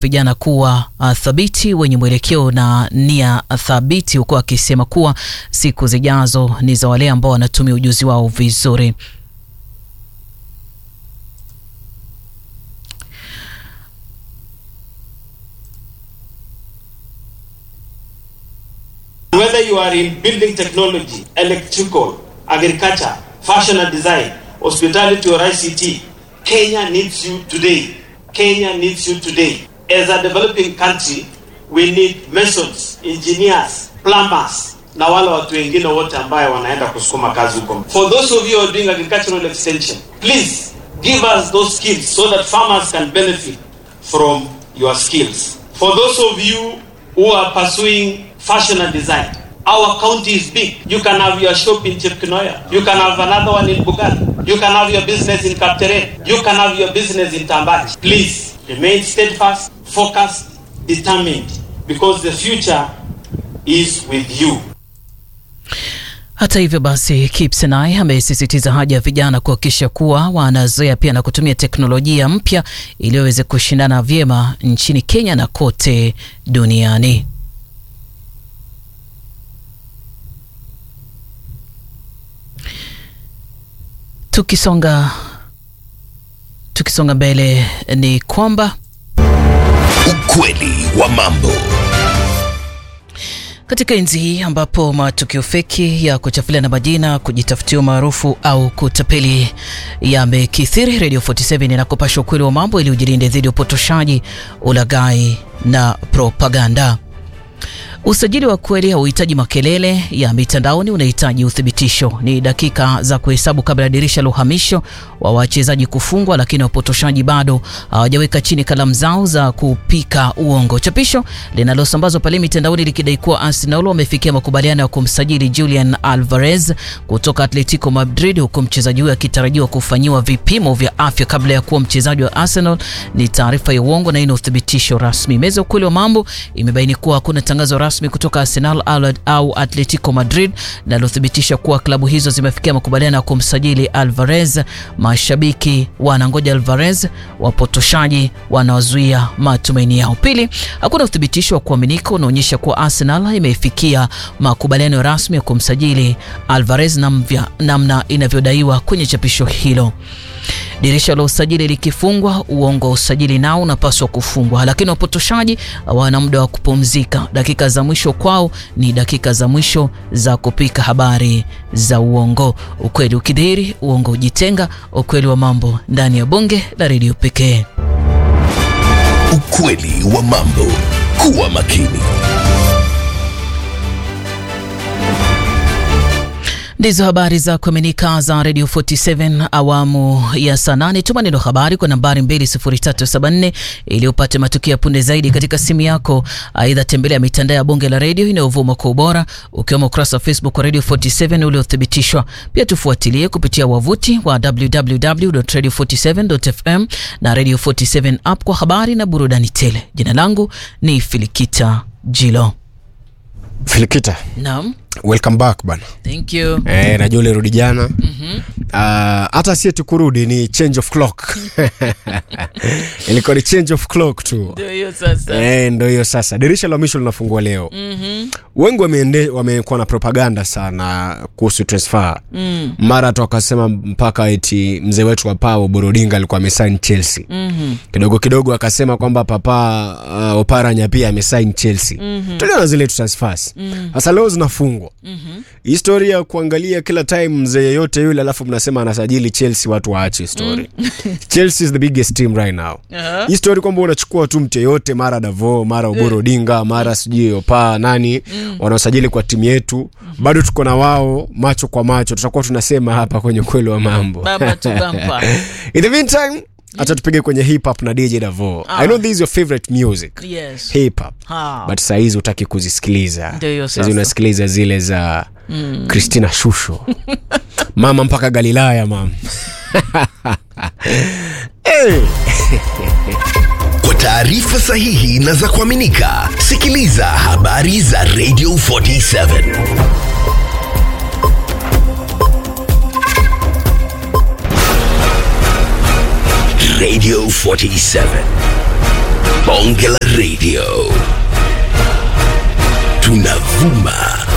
vijana kuwa uh, thabiti wenye mwelekeo na nia thabiti, huku akisema kuwa siku zijazo ni za wale ambao wanatumia ujuzi wao vizuri. Whether you are in building technology, electrical, agriculture, fashion and design, hospitality or ICT, Kenya needs you today. Kenya needs you today. As a developing country, we need masons, engineers, plumbers na wale watu wengine wote ambayo wanaenda kusukuma kazi huko. For those of you who are doing agricultural extension, please give us those skills so that farmers can benefit from your skills. For those of you who are pursuing fashion and design, our county is big. You can have your shop in Chepkinoya. You can have another one in Bugan. You can have your business in Kaptere. You can have your business in Tambach. Please remain steadfast, focused, determined, because the future is with you. Hata hivyo basi, Kipsenai amesisitiza haja ya vijana kuhakikisha kuwa wanazoea pia na kutumia teknolojia mpya ili waweze kushindana vyema nchini Kenya na kote duniani. Tukisonga tukisonga mbele ni kwamba Ukweli wa mambo. Katika enzi hii ambapo matukio feki ya kuchafulia na majina, kujitafutia umaarufu au kutapeli yamekithiri, Radio 47 inakupasha ukweli wa mambo ili ujilinde dhidi ya upotoshaji, ulaghai na propaganda. Usajili wa kweli hauhitaji makelele ya mitandaoni, unahitaji uthibitisho. Ni dakika za kuhesabu kabla ya dirisha la uhamisho wa wachezaji kufungwa, lakini wapotoshaji bado hawajaweka chini kalamu zao za kupika uongo. Chapisho linalosambazwa pale mitandaoni likidai kuwa Arsenal wamefikia makubaliano ya kumsajili Julian Alvarez kutoka Atletico Madrid, huku mchezaji huyo akitarajiwa kufanyiwa vipimo vya afya kabla ya kuwa mchezaji wa Arsenal ni taarifa ya uongo na ina uthibitisho rasmi. Meza ukweli wa mambo imebaini kuwa hakuna tangazo rasmi kutoka Arsenal au Atletico Madrid linalothibitisha kuwa klabu hizo zimefikia makubaliano ya kumsajili Alvarez. Mashabiki wanangoja Alvarez, wapotoshaji wanawazuia matumaini yao. Pili, hakuna uthibitisho wa kuaminika unaonyesha kuwa Arsenal imefikia makubaliano rasmi ya kumsajili Alvarez namna namna inavyodaiwa kwenye chapisho hilo. Dirisha la usajili likifungwa, uongo wa usajili nao unapaswa kufungwa, lakini wapotoshaji hawana muda wa kupumzika. Dakika za mwisho kwao ni dakika za mwisho za kupika habari za uongo. Ukweli ukidhihiri, uongo ujitenga. Ukweli wa mambo ndani ya bonge la redio pekee. Ukweli wa mambo. Kuwa makini. Ndizo habari za kuaminika za Radio 47 awamu ya saa nane. Tuma neno habari kwa nambari 20374 ili upate matukio ya punde zaidi katika simu yako. Aidha, tembelea mitandao ya bonge la redio inayovuma kwa ubora, ukiwemo ukurasa wa Facebook wa Radio 47 uliothibitishwa. Pia tufuatilie kupitia wavuti wa www.radio47.fm na Radio 47 app kwa habari na burudani tele. Jina langu ni Filikita Jilo. Filikita, Naam, welcome back bana. thank you. Eh, najua ulirudi jana Ah, hata sie tukurudi ni change of clock ilikuwa ni change of clock tu Ndio hiyo sasa. Eh, ndo hiyo sasa dirisha la mwisho linafungua leo wengi wameende- wamekuwa na propaganda sana kuhusu transfer mara hata wakasema mpaka eti mzee wetu wa pao borodinga alikuwa amesign chelsea kidogo kidogo akasema kwamba papa uh, oparanya pia amesign chelsea tuliona zile tu transfers sasa leo zinafungwa historia ya kuangalia kila time mzee yeyote yule alafu mnasema anasajili chelsea watu waache story chelsea is the biggest team right now Aha. hii story kwamba unachukua tu mtu yeyote mara davo mara uboro odinga mara sijui opa nani wanaosajili kwa timu yetu bado tuko na wao macho kwa macho tutakuwa tunasema hapa kwenye ukweli wa mambo Baba tu bampa. in the meantime hata tupige kwenye hip hop na dj davo i know this is your favorite music Yes. hip hop Ha. but sahizi utaki kuzisikiliza Ndio hiyo sahizi sasa. unasikiliza zile za christina shusho mama mpaka galilaya mam hey. Kwa taarifa sahihi na za kuaminika, sikiliza habari za Radio 47. Radio 47. bonge la radio tunavuma